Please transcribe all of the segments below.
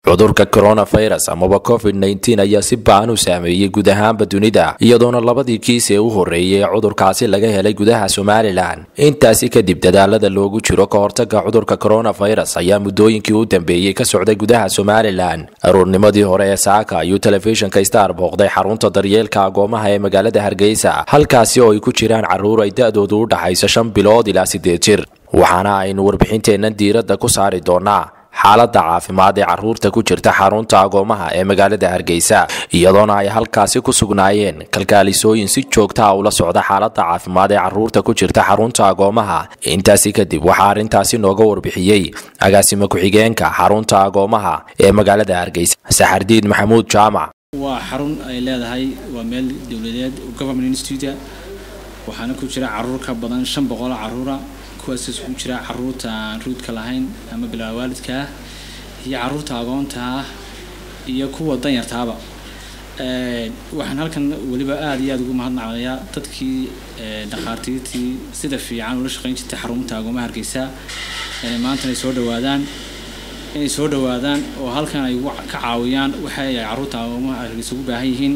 cudurka coronavirus amaba covid nteen ayaa si baan u saameeyey guud ahaanba dunida iyadoona labadii kiis ee u horreeyay ee cudurkaasi laga helay gudaha somalilan intaasi kadib dadaalada loogu jiro ka hortaga cudurka coronavirus ayaa muddooyinkii u dambeeyey ka socday gudaha somalilan aruurnimadii hore ee saaka ayuu telefishinka star booqday xarunta daryeelka agoomaha ee magaalada hargeysa halkaasi oo ay ku jiraan carruur ay da-doodu u dhaxayso shan bilood ilaa siddeed jir waxaana aynu warbixinteennan diiradda ku saari doonaa xaaladda caafimaad ee carruurta ku jirta xarunta agoomaha ee magaalada hargeysa iyadoona ay halkaasi ku sugnaayeen kalkaalisooyin si joogta a ula socda xaaladda caafimaad ee carruurta ku jirta xarunta agoomaha intaasi kadib waxaa arrintaasi nooga warbixiyey agaasimo ku-xigeenka xarunta agoomaha ee magaalada hargeysa saxardiid maxamuud jaamac waa xarun ay leedahay waa meel dowladeed government institute waxaana ku jira caruur ka badan shan boqol caruura kuwaas isugu jira caruurta aan ruudka lahayn ama bilaa waalidka ah iyo caruurta agoonta ah iyo kuwa danyartaaba waxaan halkan weliba aada iyo aada ugu mahadnaqayaa dadkii dhakhaatiirtii sida fiican ula shaqeyn jirtay xarunta agoomaha hargeysa inay maanta inay soo dhawaadaan inay soo dhawaadaan oo halkan ay ka caawiyaan waxa ay caruurta agoomaha hargeysa ugu baahan yihiin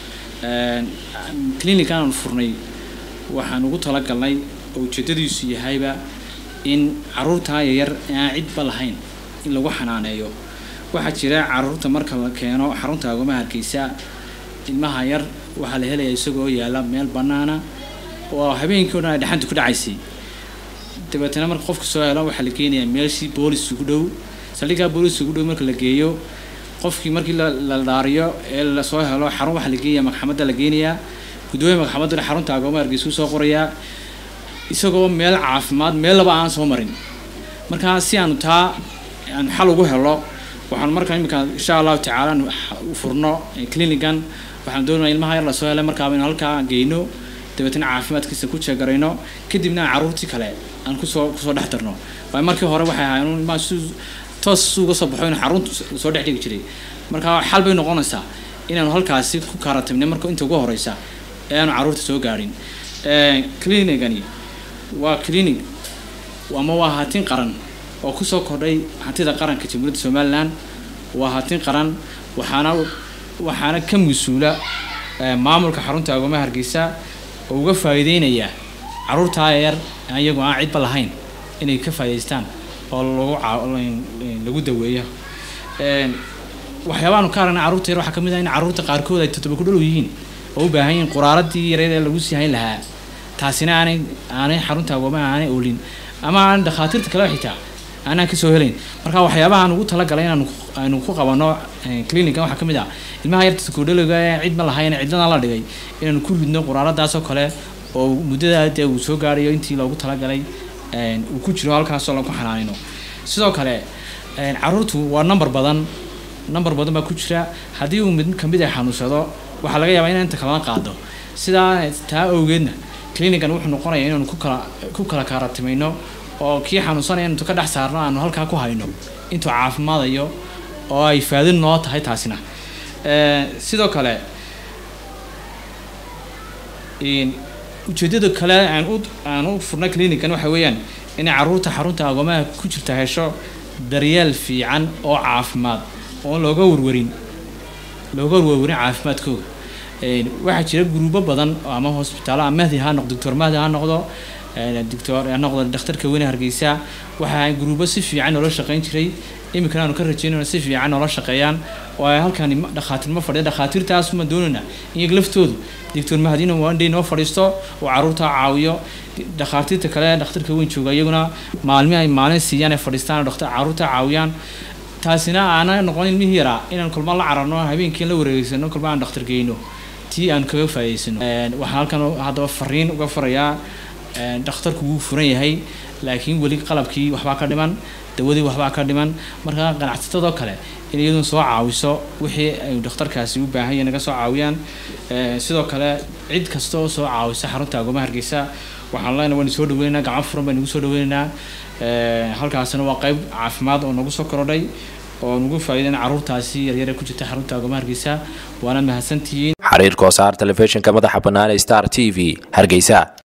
clinic aan furnay waxaan ugu talagalnay oo ujeedadiisu yahayba in caruurtaa yaryar aan cidba lahayn in lagu xanaaneeyo waxaa jira caruurta marka la keeno xarunta agoomaha hargeysa ilmaha yar waxaa la helaya isagoo yaalla meel bannaana oo habeenkii o dhan ay dhaxanta ku dhacaysay dabeetana marka qofka soo helo waxaa la geenayaa meeshii boolis ugu dhow saldhiggaa boolis ugu dhow marka la geeyo qofkii markii la dhaariyo ee lasoo helo xarun waxaa la geenaya maxkamadda la geenayaa gudoomiya maxkamadduna xarunta agoomaha hargeysa usoo qorayaa isagoo meel caafimaad meel laba aan soo marin markaa si aanu taa aanu xal ugu helo waxaanu markaa iminka insha allahu tacaala aanu furno clinigan waxaanu doonaya ilmaha yar lasoo helay markaaba inu halkaa geyno dabeetana caafimaadkiisa ku jeegarayno kadibna aan carruurtii kale aan kusoo kusoo dhex darno waayo markii hore waxay ahaayeen ilmaha si toos suuga soo baxo in xarunta soo dhex dhigi jiray markaa xal bay noqonaysaa inaanu halkaasi ku kaaratimnay marka inta ugu horeysa ee aanu carruurta soo gaadhin clinicani waa clinic ama waa hatin qaran oo kusoo kordhay hantida qaranka jamhuuriyadda somalilan waa hatin qaran waxaana waxaana ka mas-uula maamulka xarunta agoomaha hargeysa oo uga faa'iideynaya caruurtaa yar iyagoo aan cidba lahayn inay ka faa'idaystaan oo lagu lagu daweeyo waxyaabaanu ka aragnay carruurta yar waxaa ka mid ah in carruurta qaarkood ay todoba ku dhalow yihiin oo u baahan yihiin quraaradii yareed ee lagu sii hayn lahaa taasina aanay aanay xarunta agoomaha aanay oolin ama aan dhakhaatiirta kale xitaa aanaan kasoo helayn marka waxyaabaha aan ugu talagalay inaan aynu ku qabano clinican waxaa ka mid ah ilmaha yarta koodhaliga ee cidma lahayn cidlana la dhigay inaanu ku ridno quraaradaasoo kale oo muddada dee uu soo gaarayo intii loogu talagalay uu ku jiro halkaasoo lagu xanaanino sidoo kale caruurtu waa number badan number badan baa ku jira haddii uu mid kamid ay xanuunsado waxaa laga yaabaa inaan inta kalena qaado sidaa taa awgeedna clinican wuxuu noqonaya inaanu ku kala ku kala kaaratimayno oo kii xanuunsanaya intu ka dhex saarno aanu halkaa ku hayno intuu caafimaadayo oo ay faadin noo tahay taasina sidoo kale ujeedada kale aan u aan u furna clinican waxa weeyaan inay carruurta xarunta agoomaha ku jirta hesho daryeel fiican oo caafimaad oon looga warwarin looga warwarin caafimaadkooda waxaa jira gruubo badan ama hosbitaalo mahdi ha noqdo doctor mahdi ha noqdo doctor ha noqdo dhakhtarka weyne hargeysa waxaa gruubo si fiican noola shaqeyn jiray iminkana aanu ka rajeynayno si fiican noola shaqeeyaan oo ay halkan dhakhaatiirma fadhiya dhakhaatiirtaas ma doonayna iyaga laftoodu doctor mahdina waa indhay noo fadhiisto oo carruurta caawiyo dhakhaatiirta kale dhakhtarka weyn jooga iyaguna maalmi ay maalin siiyaan ay fadhiistaan oo carruurta caawiyaan taasina aana noqon ilmihii yaraa inaan kulma la cararno habeenkii la wareegeysano kulma aan dhakhtar geyno tii aan kaga faa'iidaysano waxaan halkan haddaba fariin uga farayaa dhakhtarku wuu furan yahay laakiin weli qalabkii waxbaa ka dhiman dawadii waxbaa ka dhiman markaa ganacsatadoo kale in iyaduna soo caawiso wixii ay dhakhtarkaasi u baahan yahay naga soo caawiyaan sidoo kale cid kasta oo soo caawisa xarunta agoomaha hargeysa waxaan leenahay waan soo dhaweynaynaa gacmo furan baan nagu soo dhaweynaynaa halkaasina waa qayb caafimaad oo nagu soo korodhay oo nugu faa'iideen carruurtaasi yaryare ku jirta xarunta agoomaha hargeysa waana mahadsantihiin xariir koosaar telefishinka madaxa bannaan ee star t v hargeysa